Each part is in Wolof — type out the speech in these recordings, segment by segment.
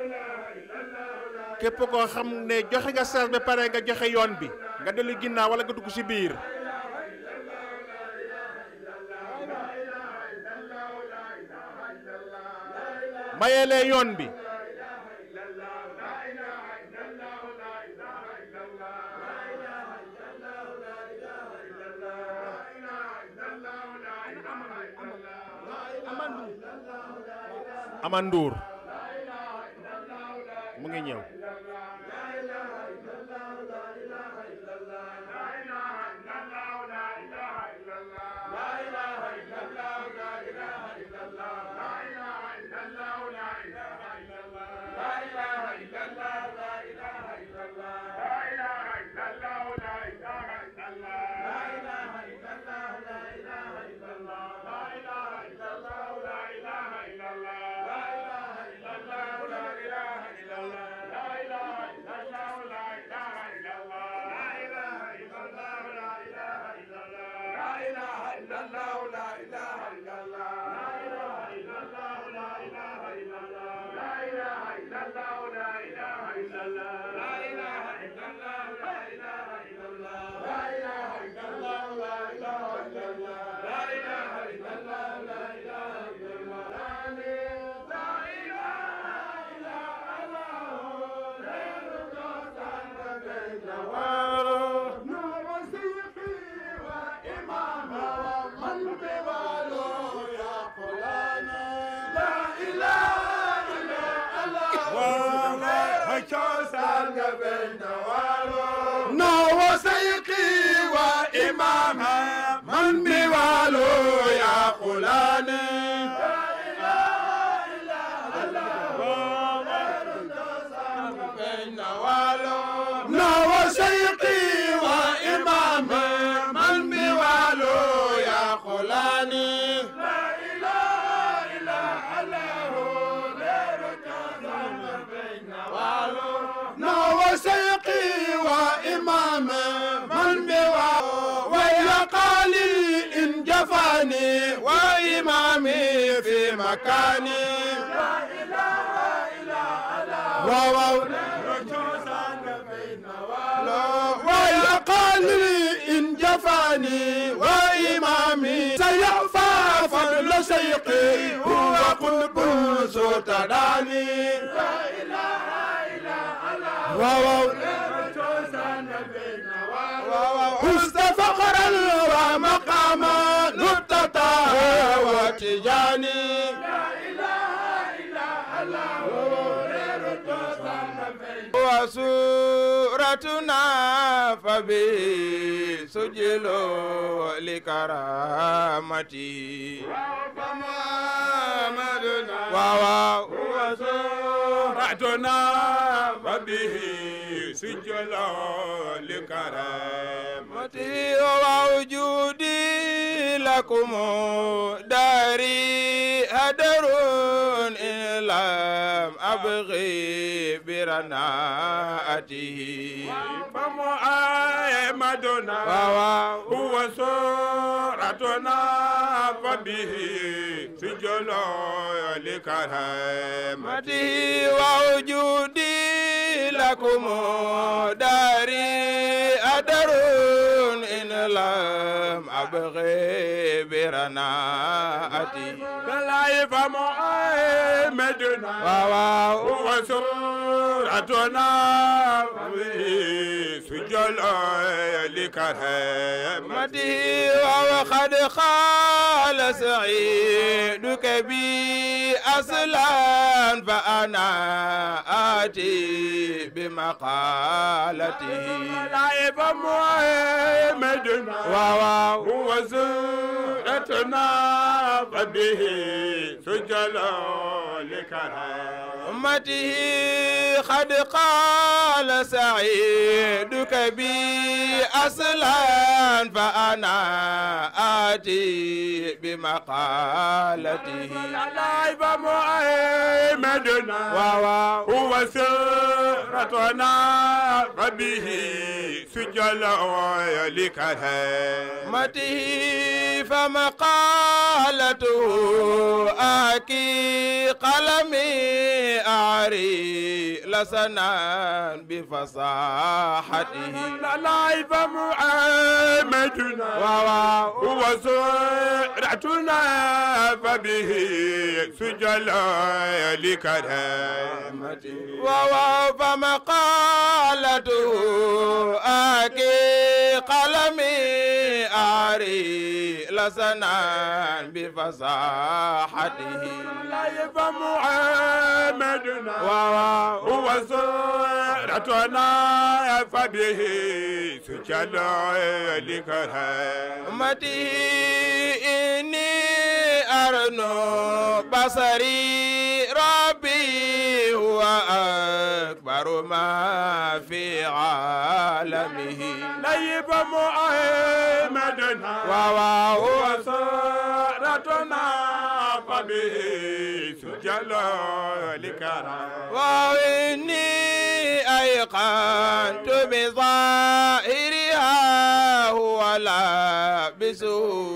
képp koo xam ne joxe nga sas ba pare nga joxe yoon bi nga dellu ginnaaw wala nga dugg ci biir mayeelee yoon bi amanduur mu ngi ñëw نو سيقي وإمام من بوالو يا قلاني نو سيقي وإمام من بوالو يا قلاني نو سيقي وإمام من بوا ويا قالي إن جفاني وإمامي في مكاني واو ويا قالي إن جفاني وإمامي سيعفى فضل سيقي هو قلب سلطاني واو حسن فقرا ومقاما نبتة وتجاني وسورتنا فبه سجل لكرامتي واو هو سورتنا فبه سجل لكرامتي ووجودي لكم داري هدر إن لم أبغي برناءته فمحمدنا واو هو سورتنا فبه سجل لكرامته متي ووجودي لكم داري أدر إن لم أبغي برناءتي كلاي فمحمدنا واو هو سورتنا فبه سجل لكرامته متي وقد قال سعيدك بي أصلا فأنا آتي بمقالته لايف محمدنا واو هو سورتنا فبه سجل لكرامته أمته قد قال سعيدك بي أصلا فأنا آتي بمقالته لايف محمدنا واو هو سورتنا فبه سجل لكرامته مته فمقالته آكي قلمي أعري لسنا بفصاحته لايف محمدنا واو هو سرعتنا فبه سجل لكرامته ووف مقالته آكي قلمي أعري لسنا بفصاحته لايف محمدنا واو هو سرعتنا فبه سجل لكرامته أمتي إني أرنو بصري ربي هو أكبر ما في عالمه نيب محمدنا واو وسارتنا فبه سجل لكرام وإني أيقنت بظاهرها هو لابسه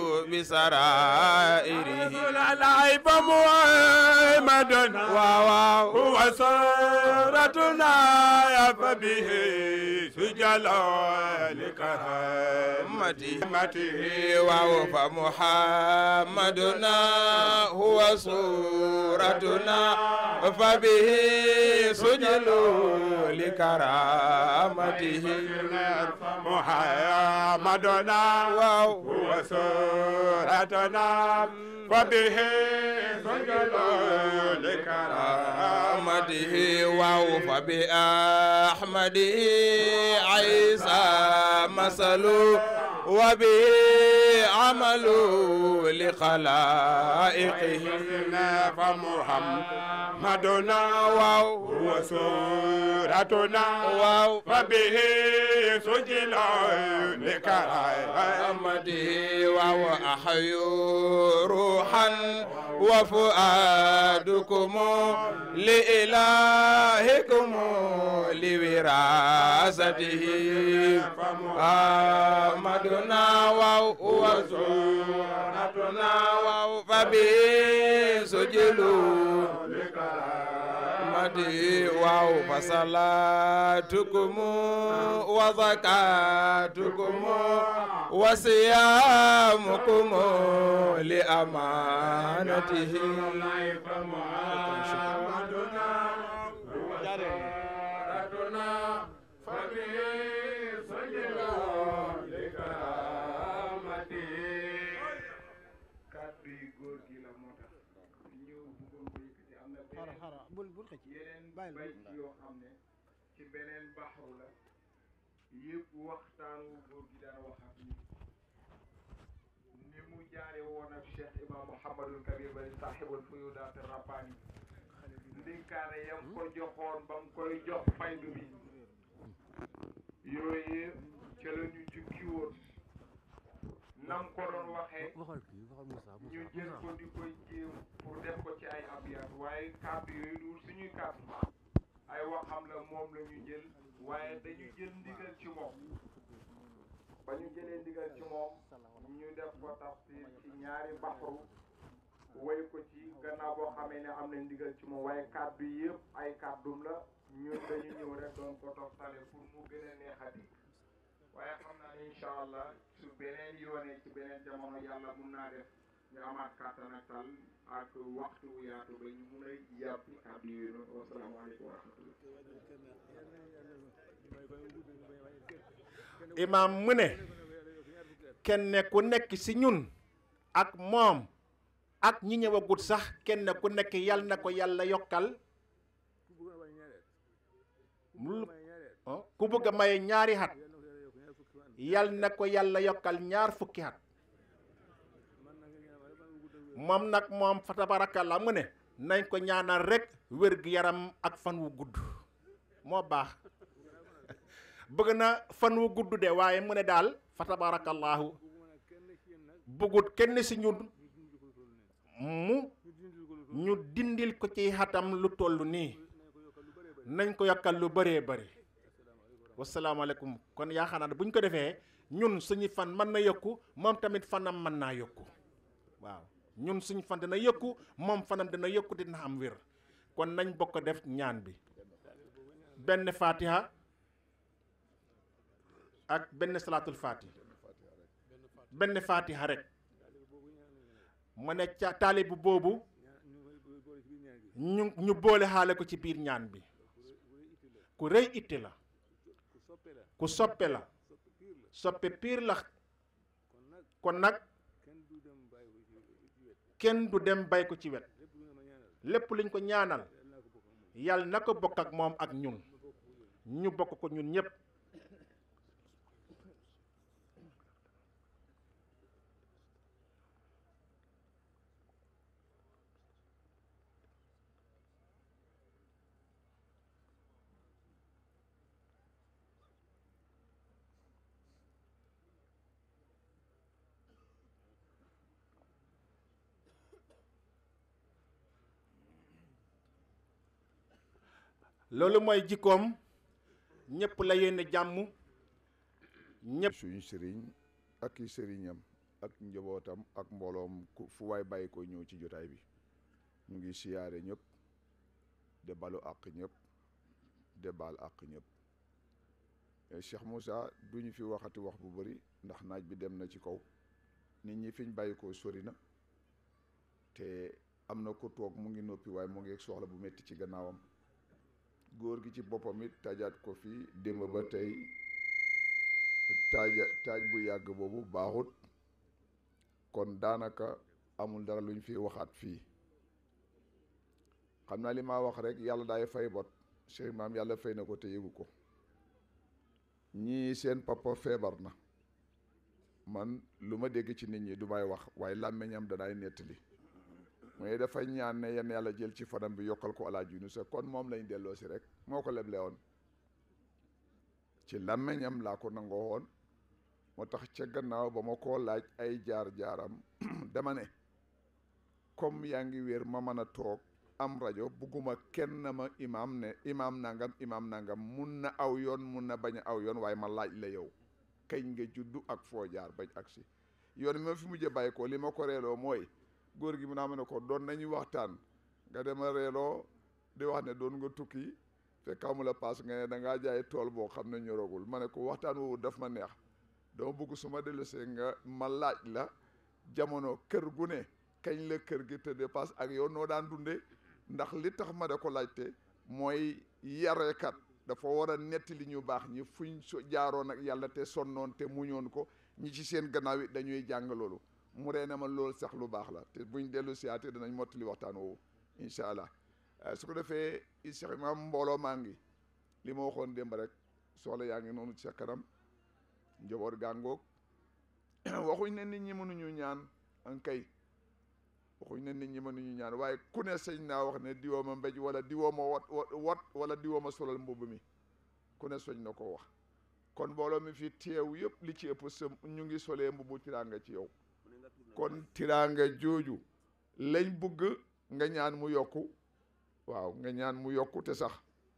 بسرائره نيب محمدنا واو وسارتنا فبه سجل لكرام أمته ووف محمدنا هو صورتنا فبه سجل لكرامته محمدنا واو هو سورتنا فبه سجل لكرامته أحمده ووف بأحمده عيسى مثل وبه عمل لخلائقه فمحمدنا واو هو سورتنا واو فبه سجل لكرامته أحمده وهو أحي روحا وفؤادكم لإلهكم لوراثته أحمدنا وهو سورتنا وهو فبه سجلوا محمد واو فصلاتكم وزكاتكم وصيامكم لأمانته kàddu yi góor gi la moo tax ñu bëggoon ko yëkkati am na beneen bul bul xëcc yeneen bàyyil bayt yoo xam ne ci beneen baxru la yëpp waxtaan wu góor gi daan wax ak ñi ni mu jaare woon ak Cheikh Imam Mouhamadul Kabir Bari sahibul fuyudaat rabbani ndénkaane yam ko joxoon ba mu koy jox faydu bi yooyu ca la ñu jukki woon nam ko doon waxee waxal kii waxal Moussa ñu jël ko di koy jéem pour def ko ci ay abiyat waaye kàddu yooyu du suñuy kàddu ay waxam la moom la ñu jël waaye dañu jël ndigal ci moom ba ñu jëlee ndigal ci moom ñu def ko tafsir ci ñaari baxru woy ko ci gannaaw boo xamee ne am na ndigal ci moom waaye kàddu yëpp ay kàddum la ñun dañu ñëw rek doon ko toftale pour mu gën a neexati waaye xam naa ne incha allah su beneen yoonee ci beneen jamono yàlla mun naa def ñu amaat kàttan ak tal ak waxtu wu yaatu ba ñu mun a yàpp kàddu yooyu noonu wasalaamaaleykum wa rahmatullah imaam mu ne kenn ku nekk ci ñun ak moom ak ñi ñëwagut sax kenn ku nekk yal na ko yàlla yokkal lu- oh, ku bëgg a maye ñaari xat yal na ko yàlla yokkal ñaar fukki xat moom nag moom fa tabarakallah mu ne nañ ko ñaanal rek wér gi yaram ak fan wu gudd moo baax bëgg na fan wu gudd de waaye mu ne daal fa tabarakallahu bëggut kenn ci ñun mu ñu dindil ko ci xatam lu toll nii nañ ko yokkal lu bëree bëri wasalaamaaleykum kon yaakaar naa ne bu ñu ko defee ñun suñu fan mën na yokku moom tamit fanam mën naa yokku waaw ñun suñu fan dina yokku moom fanam dina yokku dina am wér kon nañ bokk def ñaan bi benn fatiha ak benn salaatul fatiha benn fatiha rek mu ne ca taalibu boobu ñu ñu boole xaale ko ci biir ñaan bi ku rëy itte la ku soppe la soppe piir la kon nag kenn du dem bay ko ci wet lépp luñ ko ñaanal yàlla na ko bokk ak moom ak ñun ñu bokk ko ñun ñépp loolu mooy jikkoom ñépp la yéene jàmm ñépp suñu sëriñ ak i sëriñam ak njabootam ak mbooloom ku fu waay bàyyi ko ñëw ci jotaay bi ñu ngi siyaare ñëpp de balu àq ñëpp de baal àq ñëpp Cheikh Moussa duñu fi waxati wax bu bari ndax naaj bi dem na ci kaw nit ñi fiñ bàyyi ko sori na te am na ko toog mu ngi noppi waaye mu ngi soxla bu metti ci gannaawam góor gi ci boppam it taajaat ko fi démb ba tey taaja taaj bu yàgg boobu baaxut kon daanaka amul dara luñ fi waxaat fii xam naa li ma wax rek yàlla daay fay bot Cheikh maam yàlla fay na ko te yëgu ko ñii seen papa feebar na man lu ma dégg ci nit ñi du may wax waaye làmmiñam danaay nettali mooy dafa ñaan ne yenn yàlla jël ci fanam bi yokkal ko alaaj yu sa kon moom lañ delloo si rek moo ko leble woon ci làmmiñam laa ko nangoo woon moo tax ca gannaaw ba ma koo laaj ay jaar-jaaram dama ne comme yaa ngi wér ma mën a toog am rajo bugguma kenn ma imaam ne imaam nangam imaam nangam mun na aw yoon mun na bañ a aw yoon waaye ma laaj la yow kañ nga juddu ak foo jaar bañ agsi yoon mi ma fi mujjee bàyyi ko li ma ko reeloo mooy góor gi mu naa ma ne ko doon nañu waxtaan nga dema reeloo di wax ne doon nga tukki fekk amula paas nga ne da ngaa jaay tool boo xam ne ñoragul ma ne ko waxtaan woowu daf ma neex dama bëgg su ma dellusee nga ma laaj la jamono kër gu ne kañ la kër gi te dépasse ak yow noo daan dundee ndax li tax ma da ko laajte mooy yarekat dafa war a netti li ñu baax ñi fuñ so jaaroon ak yàlla te sonnoon te muñoon ko ñi ci seen gannaaw it dañuy jàng loolu mu ree na ma loolu sax lu baax la te buñ dellu siyaate danañ mottali waxtaan woowu incha allah su ko defee Cheikh Imam mbooloo maa ngi li ma waxoon démb rek soxla yaa ngi noonu ci sa kanam njaboot gàngoog waxuñ ne nit ñi mënuñu ñaan an kay waxuñ ne nit ñi mënuñu ñaan waaye ku ne sëñ naa wax ne diwoo ma mbéj wala diwoo ma wat wat wala diwoo ma solal mbubb mi ku ne soñ na ko wax kon mbooloo mi fi teew yëpp li ci ëpp sa ñu ngi solee mbubbu tiraanga ci yow kon tiraanga jooju lañ bugg nga ñaan mu yokku waaw nga ñaan mu yokku te sax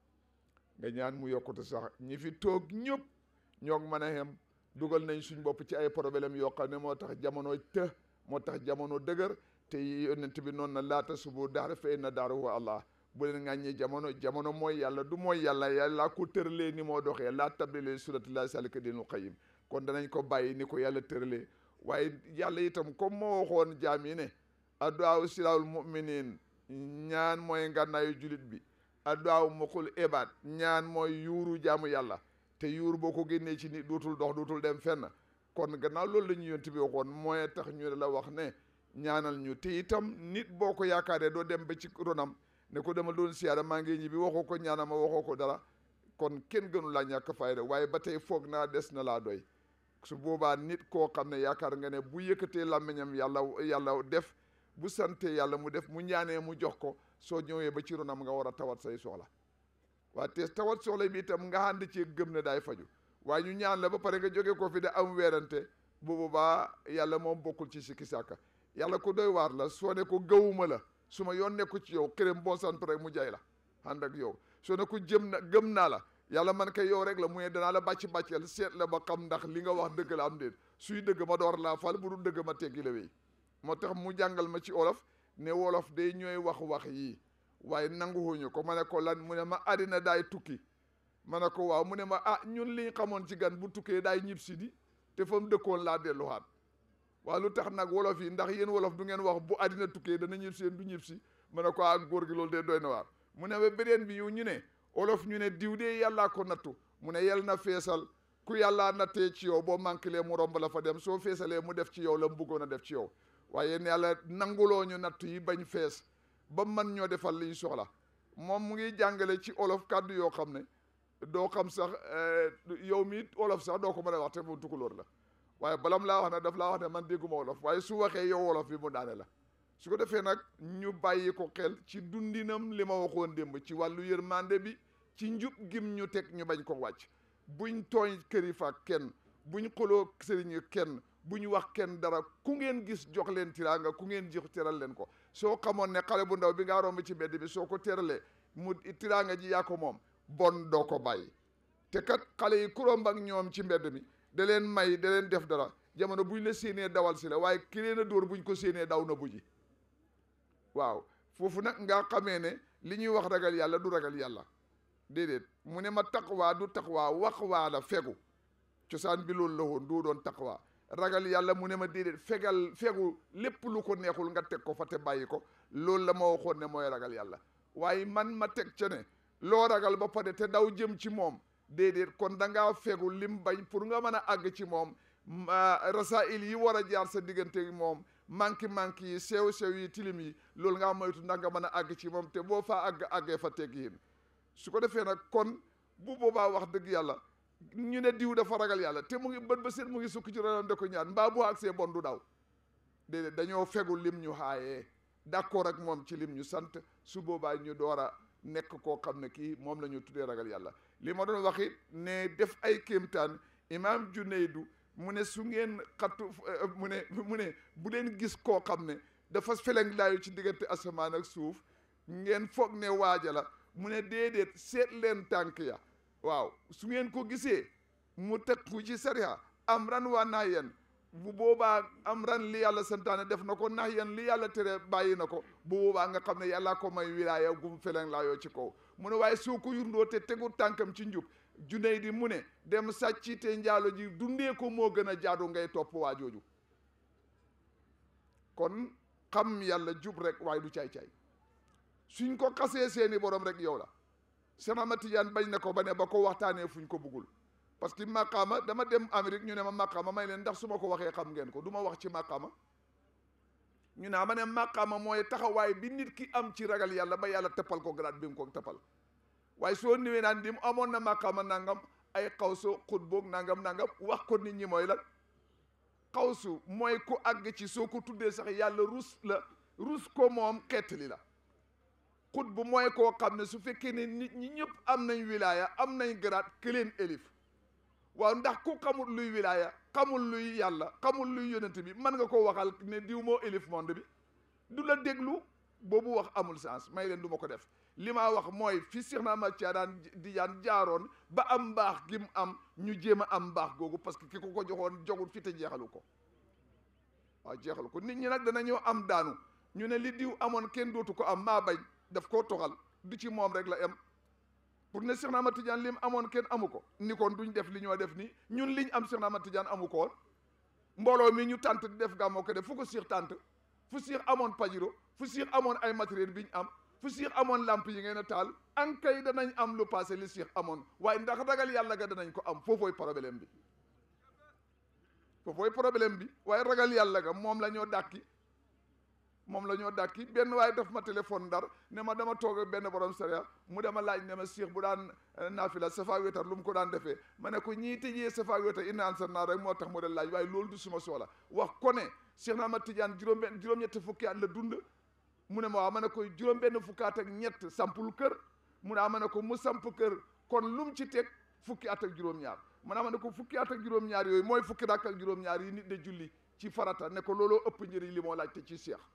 nga ñaan mu yokku te sax ñi fi toog ñëpp ñoo mën a xem dugal nañ suñ bopp ci ay problème yoo xam ne moo tax jamono të moo tax jamono dëgër te yonent bi noonu na laata subu daara fa inna daara wa allah bu leen ŋàññi jamono jamono mooy yàlla du mooy yàlla yàlla ko tëralee ni moo doxee laa tabdila suratillahi salika dinul qayyim kon danañ ko bàyyi ni ko yàlla tëralee waaye yàlla itam comme moo waxoon jaam yi ne adduwaaw silaawul muminin ñaan mooy ngànnaayu julit bi adduwaaw muqul ibaad ñaan mooy yuuru jaamu yàlla te yuur boo ko génnee ci nit dootul dox dootul dem fenn kon gannaaw loolu la ñu yonti bi waxoon mooy tax ñu la wax ne ñaanal ñu te itam nit boo ko yaakaaree doo dem ba ci ronam ne ko dama doon siyaara maa ngi ñibbi waxoo ko ñaanal ma waxoo ko dara kon kenn gënu laa ñàkk fayda waaye ba tey foog naa des na laa doy su boobaa nit koo xam ne yaakaar nga ne bu yëkkatee làmmiñam yàlla yàlla def bu sante yàlla mu def mu ñaanee mu jox ko soo ñëwee ba ci ronam nga war a tawat say soxla waa te tawat soxla bi itam nga ànd ci gëm ne daay faju waaye ñu ñaan la ba pare nga jóge ko fi de am weerante bu boobaa yàlla moom bokkul ci sikki sàkka yàlla ko doy waar la soo ne ko gëwuma la su ma yoon nekku ci yow këram boo sant rek mu jay la ànd ak yow soo ne ko jëm na gëm naa la yàlla man kay yow rek la mu ne danaa la bàcc bàcceel seet la ba xam ndax li nga wax dëgg la am déet suy dëgg ma door laa fal bu dul dëgg ma teggi la wéy moo tax mu jàngal ma ci olof ne wolof day ñooy wax wax yii waaye nanguwuñu ko ma ne ko lan mu ne ma àddina daay tukki ma ne ko waaw mu ne ma ah ñun liñ xamoon ci gan bu tukkee daay ñib si di te fa mu dëkkoon laa delluwaat waaw lu tax nag wolof yi ndax yéen wolof du ngeen wax bu àddina tukkee dana ñib si yéen du ñib si ma ne ko ah góor gi loolu de doy na waar mu ne ba beneen bi yow ñu ne wolof ñu ne diw de yàllaa ko nattu mu ne yel na feesal ku yàllaa nattee ci yow boo manqué mu romb la fa dem soo feesalee mu def ci yow la mu bëggoon a def ci yow waaye ne yàlla nanguloo ñu nattu yi bañ fees ba man ñoo defal liñ soxla moom mu ngi jàngale ci olof kàddu yoo xam ne doo xam sax yow mi olof sax doo ko mën a wax te mu tukulóor la waaye balam laa wax ne daf laa wax ne man dégguma wolof waaye su waxee yow wolof bi mu daane la su ko defee nag ñu bàyyi ko xel ci dundinam li ma waxoon démb ci wàllu yërmande bi ci njub gim ñu teg ñu bañ ko wàcc buñ tooñ kërifa kenn buñ xoloo sëriñ kenn buñ wax kenn dara ku ngeen gis jox leen tiraanga ku ngeen jox teral leen ko soo xamoon ne xale bu ndaw bi ngaa romb ci mbedd bi soo ko teralee mu tiraanga ji yaa ko moom bon doo ko bàyyi te kat xale yi ku romb ak ñoom ci mbedd mi da leen may da leen def dara jamono buñ la séenee dawal si la waaye ki leen a dóor buñ ko séenee daw na bu ji waaw foofu nag nga xamee ne li ñuy wax ragal yàlla du ragal yàlla déedéet mu ne ma taqwaa du taqwaa wax waa la fegu cosaan bi loolu la woon doo doon taqwaa ragal yàlla mu ne ma déedéet fegal fegu lépp lu ko neexul nga teg ko fa te bàyyi ko loolu la ma waxoon ne mooy ragal yàlla waaye man ma teg ca ne loo ragal ba pare te daw jëm ci moom déedéet kon da ngaa fegu lim bañ pour nga mën a àgg ci moom rasail yi war a jaar sa diggante moom manki manki yi sew sew yi tilim yi loolu ngaa moytu ndax nga mën a àgg ci moom te boo faa àgg àggee fa teg yéen su ko defee nag kon bu boobaa wax dëgg yàlla ñu ne diw dafa ragal yàlla te mu ngi bët ba seet mu ngi sukk ci ronam de ko ñaan mbaa bu àggsee bon du daw déedéet dañoo fegu lim ñu xaayee d'accord ak moom ci lim ñu sant su boobaa ñu door a nekk koo xam ne kii moom la ñu tuddee ragal yàlla li ma doon wax it ne def ay kéemtaan imaam Junaydu mu ne su ngeen xattu mu ne mu ne bu leen gis koo xam ne dafa feleng laayu ci diggante asamaan ak suuf ngeen foog ne waaja la mu ne déedéet seet leen tànk ya waaw su ngeen ko gisee mu tegu ci sariya am ran waa nahyan bu boobaa am ran li yàlla santaane def na ko nahyan li yàlla tere bàyyi na ko bu boobaa nga xam ne yàllaa ko may wilaaya gum feleng laayoo ci kaw mu ne waaye soo ko yurndoo te tegu tànkam ci njub juney di mu ne dem sàcc te njaalo ji dundee ko moo gën a jaadu ngay topp waa jooju kon xam yàlla jub rek waaye du caay-caay suñ ko xasee seeni borom rek yow la Seex Ahmad Tijaan bañ na ko ba ne ba ko waxtaanee fuñ ko buggul parce que maqaama dama dem Amérique ñu ne ma maqaama may leen ndax su ma ko waxee xam ngeen ko du ma wax ci maqaama ñu ne ma ne maqaama mooy taxawaay bi nit ki am ci ragal yàlla ba yàlla teppal ko grade bi mu ko teppal waaye soo niwee naan dim amoon na maqaama nangam ay xawsu xutboog nangam nangam wax ko nit ñi mooy lan xawsu mooy ku àgg ci soo ko tuddee sax yàlla rus la rus ko moom xeetali la xut bu mooy koo xam ne su fekkee ne nit ñi ñëpp am nañ wilaaya am nañ garaat këleen élif waaw ndax ku xamul luy wilaaya xamul luy yàlla xamul luy yonent bi mën nga ko waxal ne diw moo élif monde bi du la déglu boobu wax amul sens may leen du ma ko def li ma wax mooy fi Seex na Ahmad Tijaan di jaan jaaroon ba am mbaax gi mu am ñu jéem a am mbaax googu parce que ki ko ko joxoon jogut fi te jeexalu ko waaw jeexalu ko nit ñi nag danañoo am daanu ñu ne li diw amoon kenn dootu ko am maa bañ daf koo toxal du ci moom rek la am pour ne Seex na Ahmad Tijaan lim amoon kenn amu ko ni kon duñ def li ñoo def nii ñun liñ am Seex na Ahmad Tijaan amu ko woon mbooloo mi ñu tànt di def gàmmoo ko def fu ko Seex tànt fu Seex amoon pajiro fu Seex amoon ay matériel bi ñu am fu Seex amoon lamp yi ngeen a taal ankay danañ am lu passé li Seex amoon waaye ndax ragal yàlla ga danañ ko am foofooy problème bi foofooy problème bi waaye ragal yàlla ga moom la ñoo dàkki moom la ñoo dàkki benn waaye daf ma téléphone ndar ne ma dama toog ak benn borom sariya mu dama laaj ne ma Seex bu daan naafila safa wétar lu mu ko daan defee ma ne ko ñii tëjee safa wétar inna an sa naa rek moo tax mu de laaj waaye loolu du suma soxla wax ko ne Seex na ma Tijaan juróom benn juróom-ñetti fukki at la dund mu ne ma waaw ma ne ko juróom benn fukkaat ak ñett sampul kër mu ne ma ne ko mu samp kër kon lu mu ci teg fukki at ak juróom-ñaar mu ne ma ne ko fukki at ak juróom-ñaar yooyu mooy fukki rakk ak juróom-ñaar yi nit de julli ci farata ne ko looloo ëpp njëriñ li moo laaj te ci Seex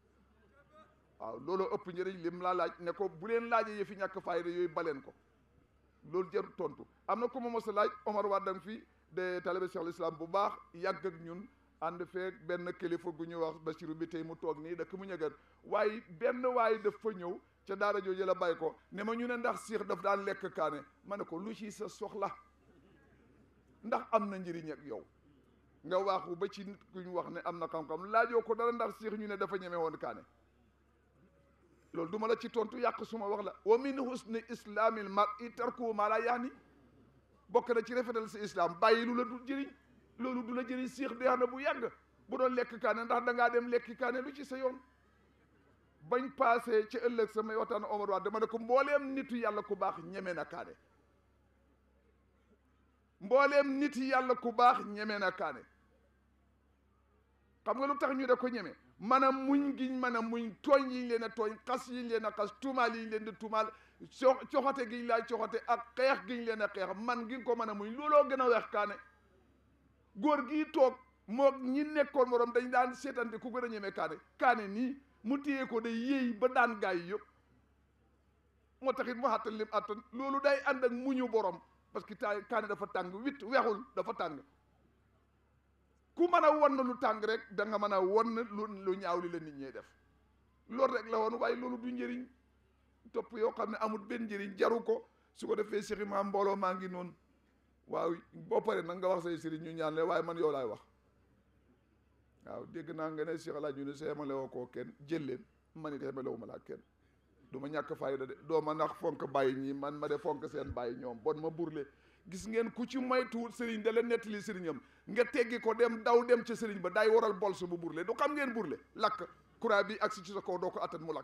waaw looloo ëpp njëriñ lim laa laaj ne ko bu leen laajee yëfi ñàkk fayda yooyu baleen ko loolu jarul tontu am na ku ma mos a laaj Omar Wadang fii de talibé Cheikh l'Islam bu baax yàgg ak ñun ànd feek benn kilifa gu ñuy wax Basiru bi tey mu toog nii dëkk mu ñëgër waaye benn waaye daf fa ñëw ca daara jooju la bàyyi ko ne ma ñu ne ndax siix daf daan lekk kaane ma ne ko lu ci sa soxla ndax am na njëriñ ak yow nga waaxu ba ci nit ku ñu wax ne am na xam-xam laajoo ko dara ndax siix ñu ne dafa ñeme woon kaane loolu duma la ci tontu yàq suma wax la wa min husni islamil mar'i tarku ma la yaani bokk na ci rafetal si islam bàyyi lu la du jëriñ loolu du la jëriñ siix dee na bu yàgg bu doon lekk kaane ndax da ngaa dem lekki kaane lu ci sa yoon bañ passé ci ëllëg samay waxtaan Omar Wade dama ne ko mbooleem nitu yàlla ku baax ñeme na kaane mbooleem nit yàlla ku baax ñeme na kaane xam nga lu tax ñu de ko ñeme man a muñ giñ mën a muñ tooñ yiñ leen a tooñ xas yiñ leen a xas tuumaal yiñ leen di tuumaal co coxote giñ laa coxote ak xeex giñ leen a xeex man gi ko mën a muñ looloo gën a weex kaane góor gii toog moo ñi nekkoon morom dañ daan seetante ku gën a ñeme kaane kaane nii mu téye ko de yéey ba daan gaay yi yëpp moo taxit mu àttan lim àttan loolu day ànd ak muñu borom parce que ta kaane dafa tàng wit wexul dafa tàng ku mën a won lu tàng rek da nga mën a won lu lu ñaaw li la nit ñee def loolu rek la woon waaye loolu du njëriñ topp yoo xam ne amul benn njëriñ jaru ko su ko defee Cheikh Imam mbooloo maa ngi noonu waaw boo paree nag nga wax say sëriñ ñu ñaan le waaye man yow laay wax waaw dégg naa nga ne Cheikh Alaaji ñu ne sa yemale woo koo kenn jël leen man it yemale wu ma laa kenn du ma ñàkk fayda de doo ma nax fonk bàyyi ñii man ma de fonk seen bàyyi ñoom bon ma burle gis ngeen ku ci moytuwul sëriñ da la nettali sëriñam nga teggi ko dem daw dem ca sëriñ ba day waral bolsu bu burle du xam ngeen burle lakk courant bi agsi ci sa kaw doo ko attan mu lakk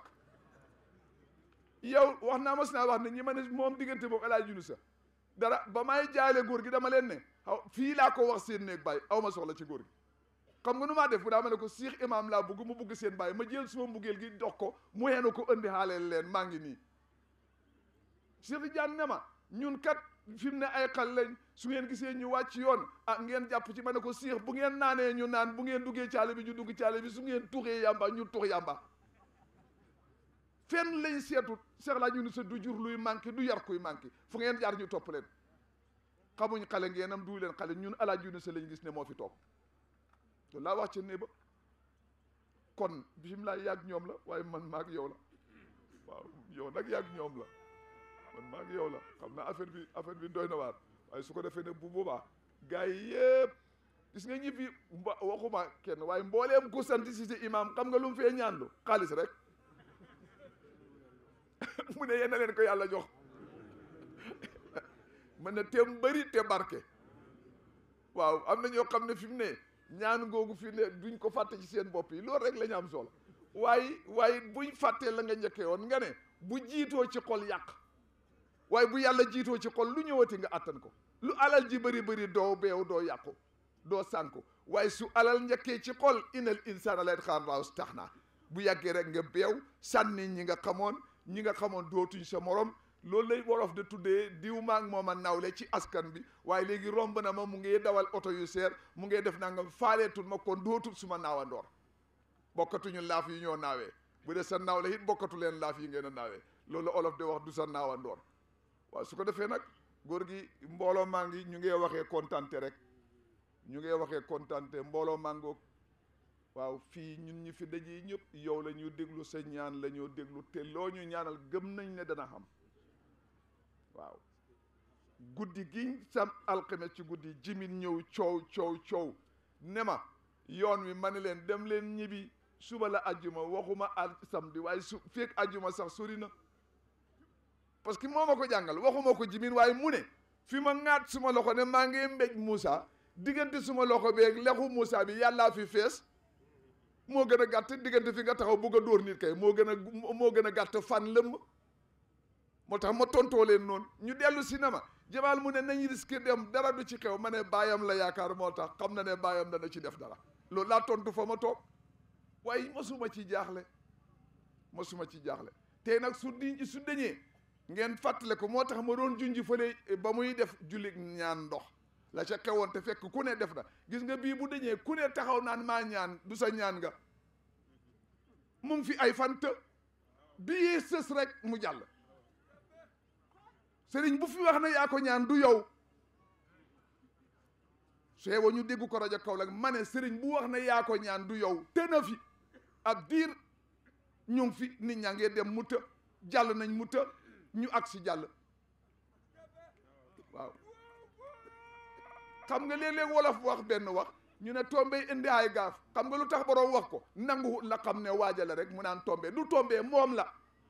yow wax naa mas naa wax ne ñi ma ne moom diggante moom Alaaji Yunus sa dara ba may jaale góor gi dama leen ne xaw fii laa ko wax seen néeg bàyyi aw ma soxla ci góor gi xam nga nu maa def bu daa ma ne ko Cheikh Imam laa bugg mu bugg seen bàyyi ma jël suma mbugeel gi dox ko mu heenu ko indi xaaleel leen maa ngi nii Cheikh Tidiane ne ma ñun kat fi mu ne ay xal lañ su ngeen gisee ñu wàcc yoon ah ngeen jàpp ci ma ne ko Cheikh bu ngeen naanee ñu naan bu ngeen duggee caale bi ñu dugg caale bi su ngeen tuxee yàmba ñu tux yàmba fenn lañ seetut Cheikh laa ñu ni sa du jur luy manqué du yar kuy manqué fu ngeen jaar ñu topp leen xamuñ xale ngeenam du leen xale ñun Alaaji Yunus lañ gis ne moo fi toog te laa wax ca ne ba kon bisimilah yàgg ñoom la waaye man maag yow la waaw yow nag yàgg ñoom la man maag yow la xam naa affaire bi affaire bi doy na waar waaye su ko defee ne bu boobaa gars yi yëpp gis nga ñi fi mba waxuma kenn waaye mbooleem ku sant si si imam xam nga lu mu fee ñaanlu xaalis rek mu ne yéen a leen ko yàlla jox mën na te bëri te barke waaw am na ñoo xam ne fi mu ne ñaan googu fi ne duñ ko fàtte ci seen bopp yi loolu rek la ñu am solo waaye waaye buñ fàttee la nga njëkkee woon nga ne bu jiitoo ci xol yàq waaye bu yàlla jiitoo ci xol lu ñëwati nga attan ko lu alal ji bëri bëri doo beew doo yàqu doo sànku waaye su alal njëkkee ci xol inal insaana la xaar laaw tax naa bu yàggee rek nga beew sànni ñi nga xamoon ñi nga xamoon dootuñ sa morom loolu lay wolof de tuddee diw maag moom a nawle ci askan bi waaye léegi romb na ma mu ngi dawal oto yu seer mu ngi def nangam faaleetul ma kon dootul suma naawandoor bokkatuñu laaf yi ñoo naawee bu dee sa nawle it bokkatu leen laaf yi ngeen a naawee loolu la olof de wax du sa naawandoor waaw su ko defee nag góor gi mbooloo maa ngi ñu ngee waxee kontante rek ñu ngee waxee kontante mbooloo mangoog waaw fii ñun ñi fi dajee ñëpp yow la ñu déglu sa ñaan la ñu déglu te loo ñu ñaanal gëm nañ ne dana xam waaw guddi gi sam alxames ci guddi jimin ñëw coow coow coow ne ma yoon wi ma ne leen dem leen ñibbi suba la ajjuma waxuma al samedi waaye su feeg ajjuma sax sori na parce que moo ma ko jàngal waxuma ko jimin waaye mu ne fi ma ŋaat suma loxo ne maa ngi mbéj Moussa diggante suma loxo beeg lexu Moussa bi yàllaa fi fees moo gën a gàtt diggante fi nga taxaw bugg a dóor nit kay moo gën a moo gën a gàtt fan lëmm moo tax ma tontoo leen noonu ñu dellu cinéma jamaal mu ne nañ risque dem dara du ci xew ma ne baayam la yaakaar moo tax xam na ne baayam dana ci def dara loolu laa tontu fa ma toog waaye mosuma ci jaaxle mosuma ci jaaxle tey nag su di su deñee ngeen fàttale ko moo tax ma doon junji fële ba muy def julli ñaan ndox la ca xewoon te fekk ku ne def na gis nga bii bu deñee ku ne taxaw naan maa ñaan du sa ñaan nga mu ngi fi ay fan të bii sës rek mu jàll sëriñ bu fi wax na yaa ko ñaan du yow seewa ñu dégg ko rajo Kaolack ma ne sëriñ bu wax na yaa ko ñaan du yow te na fi ab diir ñu ngi fi nit ñaa ngee dem mu të jàll nañ mu të ñu ak si jàll waaw xam nga léeg-léeg wolof wax benn wax ñu ne tombe indi ay gaaf xam nga lu tax boroom wax ko nangu la xam ne waajale rek mu naan tombe du tombe moom la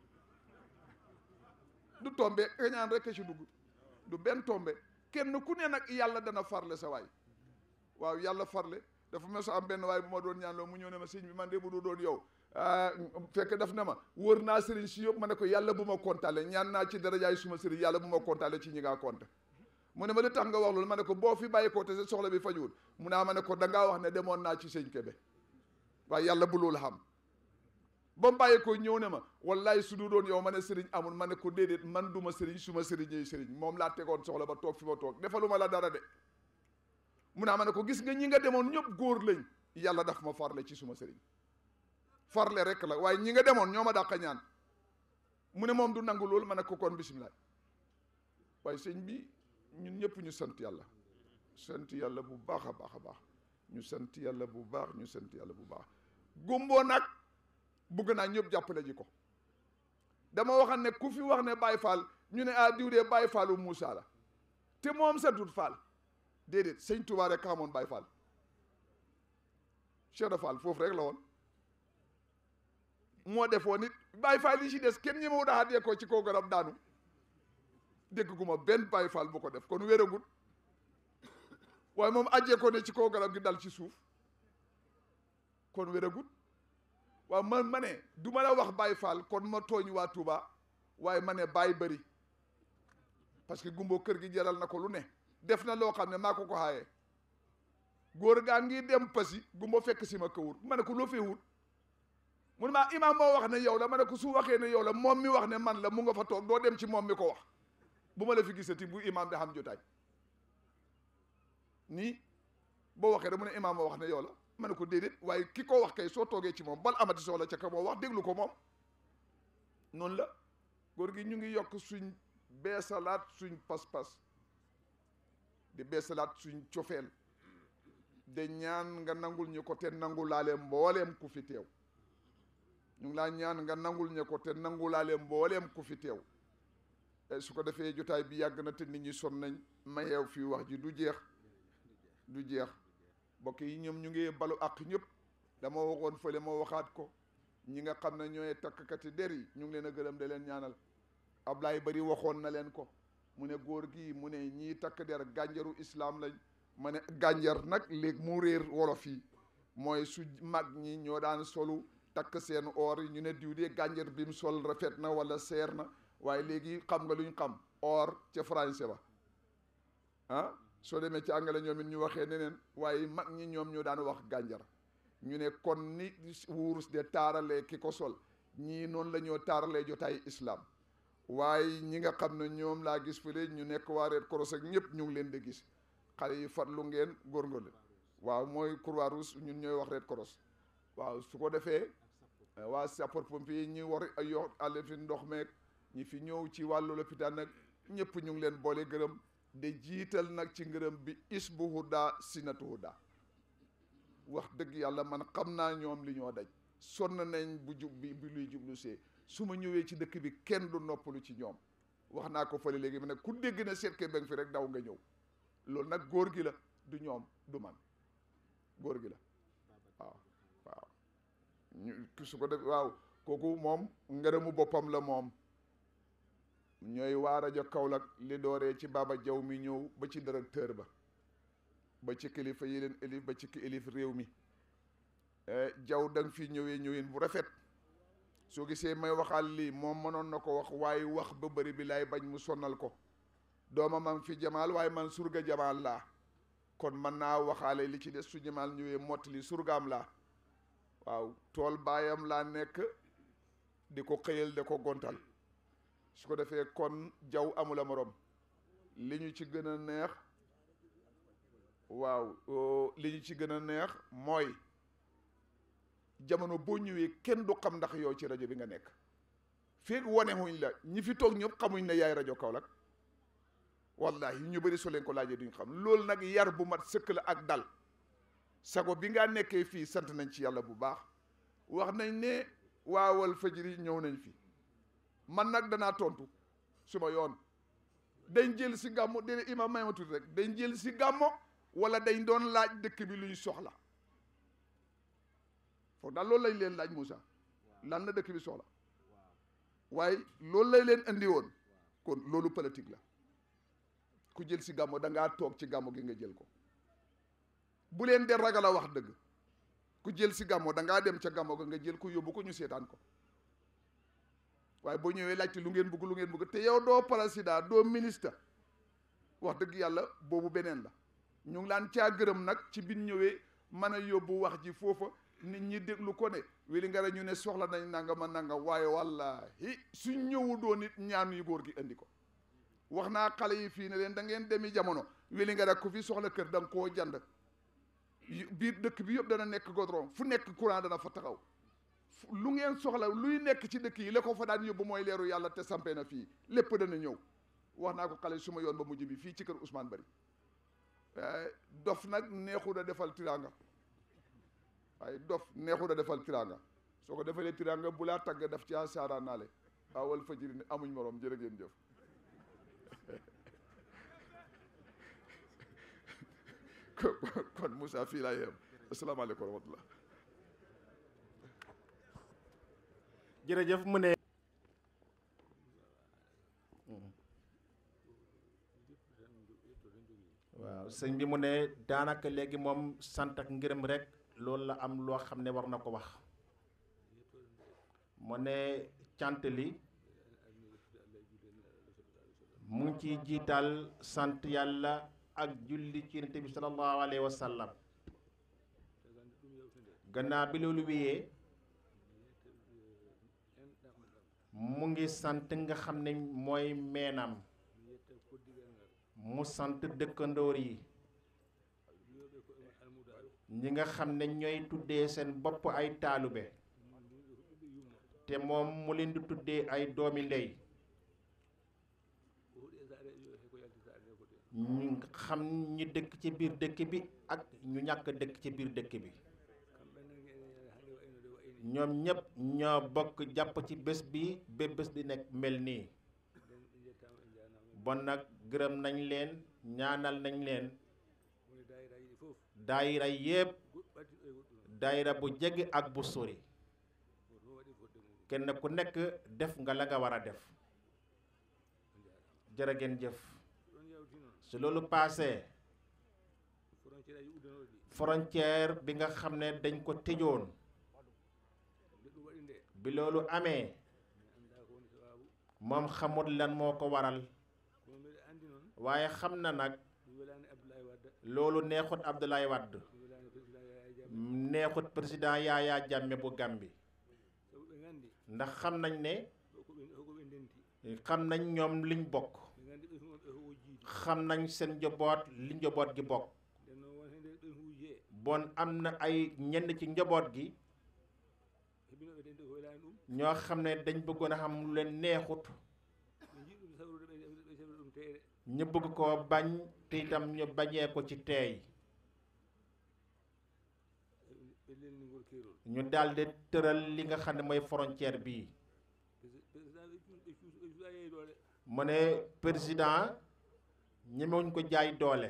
du tombe kañaan rek a ci dugg du benn tombe kenn ku ne nag yàlla dana farle sa waay waaw yàlla farle dafa mos a am benn waay bu ma doon ñaan loo mu ñëw ne ma sëñ bi man de bu du doon yow ah fekk daf ne ma wër naa sëriñ si yëpp ma ne ko yàlla bu ma kontaale ñaan naa ci darajaay suma sëriñ yàlla bu ma kontaale ci ñi ngaa konte mu ne ma li tax nga wax loolu ma ne ko boo fi bàyyi ko te sa soxla bi fajuwul mu naa ma ne ko dangaa wax ne demoon naa ci sëñ Kebe waaye yàlla bu loolu xam ba mu bàyyi ko ñëw ne ma wallaay su du doon yow ma ne sëriñ amul ma ne ko déedéet man duma sëriñ suma sëriñ ñëy sëriñ moom laa tegoon soxla ba toog fi ma toog defaluma la dara de mu naa ma ne ko gis nga ñi nga demoon ñëpp góor lañ yàlla daf ma farle ci suma sëriñ farle rek la waaye ñi nga demoon ñoo ma dàq ñaan mu ne moom du nangu loolu ma ne ko kon bisimilah waaye sëñ bi ñun ñëpp ñu sant yàlla sant yàlla bu baax a baax a baax ñu sant yàlla bu baax ñu sant yàlla bu baax gumboo nag bugg naa ñëpp jàppale ji ko dama waxam ne ku fi wax ne Baye Fall ñu ne ah diw dee Baye Fallu Moussa la te moom santut Fall déedéet sëñ Touba rek xamoon Baye Fall Cheikh de Fall foofu rek la woon moo defoon nit Baye Fall yi ci des kenn ñi ma wut a xàddee ko ci kaw garab daanu dégg gu ma benn Baye Fall bu ko def kon wéragut waaye moom ajjee ko ne ci kaw garab gi dal ci suuf kon wéragut waaw man ma ne du ma la wax Baye Fall kon ma tooñ waa Touba waaye ma ne Baye bëri parce que gumbo kër gi jaral na ko lu ne def na loo xam ne maa ko ko xaayee góor gaa ngi dem pasi gumbo fekk si ma kawut ma ne ko loo fee wut mu ne maa imaam moo wax ne yow la ma ne ko su waxee ne yow la moom mi wax ne man la mu nga fa toog doo dem ci moom mi ko wax bu ma la fi gisati bu imaam di xam jotaay nii boo waxee rek mu ne imaam moo wax ne yow la ma ne ko déedéet waaye ki ko wax kay soo toogee ci moom bal amati soxla ca ka moo wax déglu ko moom noonu la góor gi ñu ngi yokk suñ beesalaat suñ pas-pas di beesalaat suñ cofeel de ñaan nga nangul ñu ko te nangulaale mbooleem ku fi teew ñu ngi laa ñaan nga nangul ñu ko te nangulaale mbooleem ku fi teew su ko defee jotaay bi yàgg na te nit ñi son nañ mayeew fii wax ji du jeex du jeex mbokk yi ñoom ñu ngi balu ak ñëpp dama waxoon fële ma waxaat ko ñi nga xam ne ñooy takkati der yi ñu ngi leen a gërëm de leen ñaanal Ablaye bari waxoon na leen ko mu ne góor gi mu ne ñii takk der gànjaru islam lañ ma ne gànjar nag léegi mu réer wolof yi mooy su mag ñi ñoo daan solu takk seen or yi ñu ne diw de gànjar bi mu sol rafet na wala seer na waaye léegi xam nga luñ xam or ca français ba ah soo demee ci anglais ñoom it ñu waxee neneen waaye mag ñi ñoom ñoo daan wax gànjar ñu ne kon ni wurus de taaralee ki ko sol ñii noonu la ñoo taaralee jotaay islam waaye ñi nga xam ne ñoom laa gis fële ñu nekk waa Red Cross ak ñëpp ñu ngi leen di gis xale yi farlu ngeen góorgóorlu waaw mooy Croix Rouge ñun ñooy wax Red Cross waaw su ko defee waa sapeur pompier ñi war a yor àll fi ndox meeg ñi fi ñëw ci wàllu lopitaan nag ñëpp ñu ngi leen boole gërëm de jiital nag ci ngërëm bi isbu huda sinatu huda wax dëgg yàlla man xam naa ñoom li ñoo daj sonn nañ bu jub bi bi luy jublu see su ma ñëwee ci dëkk bi kenn du noppalu ci ñoom wax naa ko fële léegi ma ne ku dégg na seet ke beng fi rek daw nga ñëw loolu nag góor gi la du ñoom du man góor gi la waaw waaw ñu su ko def waaw kooku moom ngërëmu boppam la moom ñooy waa rajo Kaolack li dooree ci Baba Jaw mi ñëw ba ci directeur ba ba ci kilifa yi leen élif ba ci ki élif réew mi jaw da nga fi ñëwee ñëwin bu rafet soo gisee may waxal lii moom mënoon na ko wax waaye wax ba bëri bi laay bañ mu sonnal ko dooma man fi jamaal waaye man surga jamaal laa kon mën naa waxaale li ci des su jamaal ñëwee mottali surgaam laa waaw tool baayam laa nekk di ko xëyal da ko gontal su ko defee kon jaw amula morom li ñu ci gën a neex waaw li ñu ci gën a neex mooy jamono boo ñëwee kenn du xam ndax yow ci rajo bi nga nekk feeg wane wuñ la ñi fi toog ñëpp xamuñ ne yaay rajo Kaolack wallahi ñu bëri soo leen ko laajee duñ xam loolu nag yar bu mat sëkk la ak dal sago bi nga nekkee fii sant nañ ci yàlla bu baax wax nañ ne waawal fajiri ñëw nañ fi man nag danaa tontu suma yoon dañ jël si gàmmo déedéet imam may ma tuuti rek dañ jël si gàmmo wala dañ doon laaj dëkk bi lu ñu soxla foog daal loolu lañ leen laaj Moussa lan la dëkk bi soxla waaye loolu lay leen andi woon kon loolu politique la ku jël si gàmmo da ngaa toog ci gàmmo gi nga jël ko bu leen de ragal a wax dëgg ku jël si gàmmo da ngaa dem ca gàmmo ga nga jël ko yóbbu ko ñu seetaan ko waaye boo ñëwee laajte lu ngeen bëgg lu ngeen bëgg te yow doo président doo ministre wax dëgg yàlla boobu beneen la ñu ngi laan caa gërëm nag ci biñ ñëwee mën a yóbbu wax ji foofa nit ñi déglu ko ne wili nga ñu ne soxla nañ nanga ma nanga waaye wallahi suñ ñëwu doon nit ñaan yu góor gi indi ko wax naa xale yi fii ne leen da ngeen demi jamono wili nga ku fi soxla kër da nga koo jand biir dëkk bi yëpp dana nekk goudron fu nekk courant dana fa taxaw lu ngeen soxla luy nekk ci dëkk yi la ko fa daan yóbbu mooy leeru yàlla te sampee na fii lépp dana ñëw wax naa ko xale suma yoon ba mujj bi fii ci kër Ousmane Bari dof nag neexul a defal tiranga waaye dof neexul a defal tiranga soo ko defalee tiranga bu laa tagg daf caa saaraan naale awal fajiri ne amuñ morom jërë ngeen jëf kon Moussa fii laa yem asalaamaaleykum wa rahmatullah jërëjëf mu ne waaw sëñ bi mu ne daanaka léegi moom sant ak ngërëm rek loolu la am loo xam ne war na ko wax mu ne cant li mu ngi ciy jiital sant yàlla ak julli ci yonent bi sallallahu alayhi wa sallam gannaaw bi loolu wéyee mu ngi sant nga xam ne mooy meenam mu sant dëkkandoor yi ñi nga xam ne ñooy tuddee seen bopp ay taalube te moom mu leen di tuddee ay doomi ndey ñu xam ñi dëkk ci biir dëkk bi ak ñu ñàkk dëkk ci biir dëkk bi ñoom ñëpp ñoo bokk jàpp ci bés bi ba bés bi nekk mel nii bon nag gërëm nañ leen ñaanal nañ leen daayira yépp daayira bu jege ak bu sori kenn ku nekk def nga la nga war a def jërë ngeen jëf su loolu paasee frontière bi nga xam ne dañ ko tëjoon bi loolu amee moom xamut lan moo ko waral waaye xam na nag loolu neexut Abdoulaye Wade neexut président Yaya Jammeh bu Gàmbi ndax xam nañ ne xam nañ ñoom liñ bokk xam nañ seen njaboot li njaboot gi bokk bon am na ay ñenn ci njaboot gi ñoo xam ne dañ bëggoon a xam lu leen neexut ñu bëgg koo bañ te itam ñu bañee ko ci teey ñu daldi tëral li nga xam ne mooy frontière bii mu ne président ñemewuñ ko jaay doole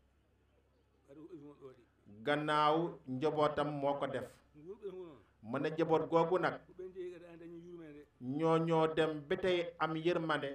gannaaw njabootam moo ko def mu ne njaboot googu nag ñoo ñoo dem ba tey am yërmande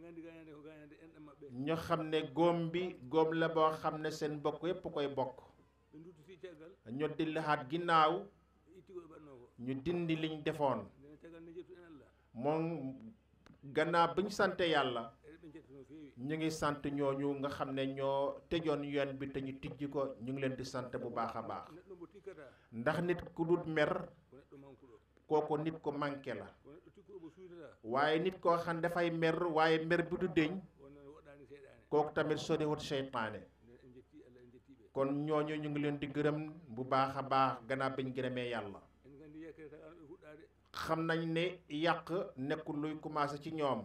ñu xam ne góom bi góom la boo xam ne seen bokk yépp koy bokk ñu dillaxaat ginnaaw ñu dindi liñ defoon moom gannaaw bi ñu sante yàlla ñu ngi sant ñooñu nga xam ne ñoo tëjoon yoon bi te ñu tijji ko ñu ngi leen di sant bu baax a baax ndax nit ku dut mer kooku nit ko manqué la waaye nit koo xam dafay mer waaye mer bi du deñ kooku tamit soriwut seytaane kon ñooñu ñu ngi leen di gërëm bu baax a baax gannaaw biñ gërëmee yàlla xam nañ ne yàq nekkul luy commencé ci ñoom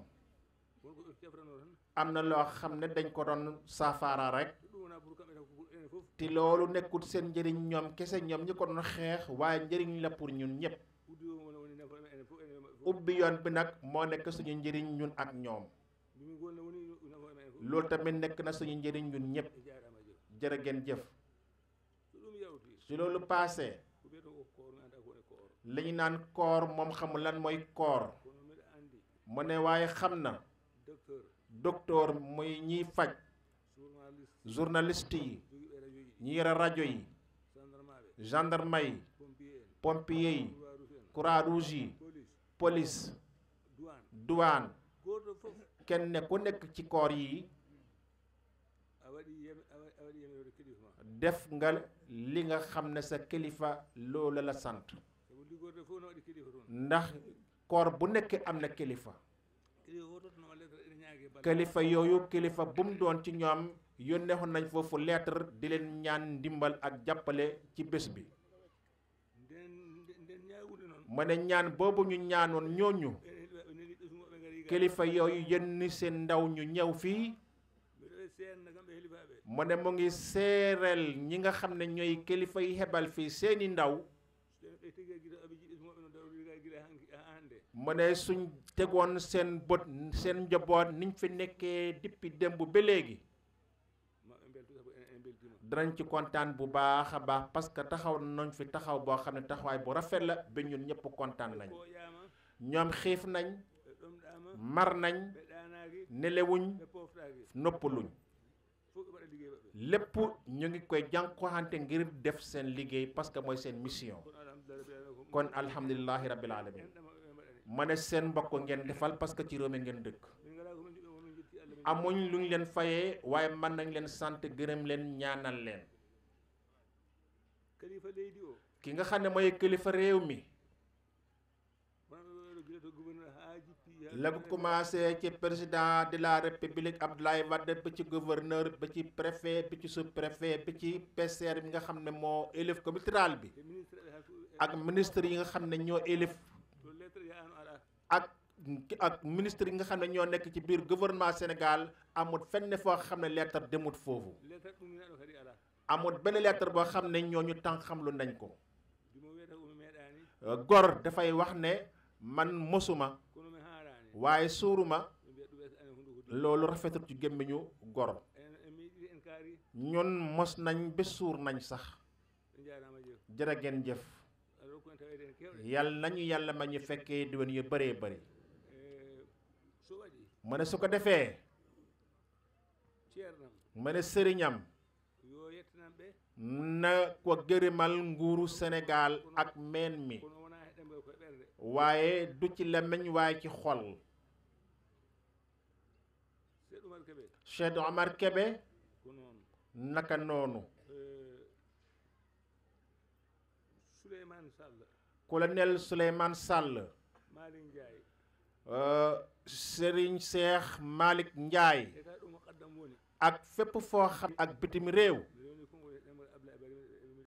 am na loo xam ne dañ ko doon saafara rek te loolu nekkul seen njëriñ ñoom kese ñoom ñi ko doon xeex waaye njëriñ la pour ñun ñëpp ubbi yoon bi nag moo nekk suñu njëriñ ñun ak ñoom mimi gonno woni nafoore men fof loolu tamit nekk na suñu njëriñ ñun ñëpp e jaarama jooni jërë ngeen jëf so ɗum yawti su loolu paasee ko wiyete ko koor mi anda ko woni koor li ñu naan koor moom xamul lan mooy koor kono mbiɗa andi mu ne waaye xam na docteur docteur muy ñiy faj journaliste journaliste yi jogiiɓe radio ji ñi yore rajo yi gendarme aɓe gendarme yi pompier en pompier yi croix rouge en croix rouge yi police police douane douane goto fof kenn ku nekk ci koor yi a waɗi yem- a wa- a waɗi yeminode kilifa ma def nga li nga xam ne sa kilifa loolu la sant sabu liggorde fof no waɗi kilifa toon ndax koor bu nekk am na kilifa kilifa fof tottanoma lettre ene ñaagui balle kilifa yooyu kilifa bu mu doon ci ñoom yónnee woon nañ foofu lettre di leen ñaan ndimbal ak jàppale ci bés bi nden nden- nden ñaagude noon mu ne ñaan boobu ñu ñaanoon ñooñu ene neni ɗosumoɓe gaari ga kilifa yooyu yenn seen ndaw ñu ñëw fii mbiɗo waɗi seenna kamɓe helifaɓe mu ne mu ngi séeréel ñi nga xam ne ñooy kilifa yi hebal fii seeni ndaw so ɓe tigi guiɗo aɓe jiɗi ɗosumoɓe no dawri ga guiɗa ha hande mu ne suñ tegoon seen bët seen njaboot niñ fi nekkee dippi démb ba léegi maɓe beltu sabu en en beltima danañ ci kontaan bu baax a baax parce que taxaw nañ fi taxaw boo xam ne taxawaay bu rafet la ba ñun ñëpp kontaan nañ ko ƴama ñoom xiif nañ ɓe ɗomɗama mar nañ ɓe ɗanaki nelewuñ ɓe poftaki noppaluñ fof ɓe mbaɗa ligguey maɓɓe lépp ñu ngi koy jànkuwante ngir def seen liggéey parce que mooy seen mission kono alhamdulillah rabbil alamin kon alhamdulilahi rabbil alamin ko en ɗama ɓe mbaɗani ma ne seen mbokk ngeen defal parce que ci réew mi ngeen dëkk min ngala komin jiɗo komin jetti allah min amuñ lu ñu leen fayee waaye mën nañ leen sant gërëm leen ñaanal leen kalifa leydi o ki nga xam ne mooy kilifa réew mi wonɓe ɓeɗo guila to gouverneur ha jippi ha la ko commencé ci président de la république Abdoulaye Wade ba ci gouverneur ba ci préfet bi ci sous préfet bi ci PCR bi nga xam ne moo élif communauté rurale bi e ministre ɗe ha ak ministre yi nga xam ne ñoo élif to lettre yahano aɗa ak ak ministre yi nga xam ne ñoo nekk ci biir gouvernement Sénégal amul fenn foo xam ne lettre demut foofu lettre ɗumminaɗo kadi ala amul benn lettre boo xam ne ñooñu tànk xam lu nañ ko dimo wiyata komi meeɗani gor dafay wax ne man mosuma kono mi harani waaye suuruma ɓe mbiya ɗum ɓe ane hunde hudi loolu rafetul ci gémmiñu gor en en miiɗiɗi en kaari ñun mos nañ ba suur nañ sax ɓe jarama jeew jërë ngeen jëf aɗa rokku en tawede en kewɗe yàlla nañu yàlla ma ñu fekkee diwen yu bëree bëri e so waɗi mu ne su ko defee ceernam mu ne sëriñam yo yettanam ɓe na ko gërëmal nguuru Sénégal ak meen mi kono wona e ɗemɓe koye ɓerde waaye du ci làmmiñ waaye ci xol seeɗ umar keɓe Cheikh Omar Kebe ko noon naka noonu souleymane sall colonel Souleymane Sall malik ndiaye euh, Serigne Cheikh Malick Ndiaye e ka ɗum o qaddam woni ak fépp foo xam ak bitim réew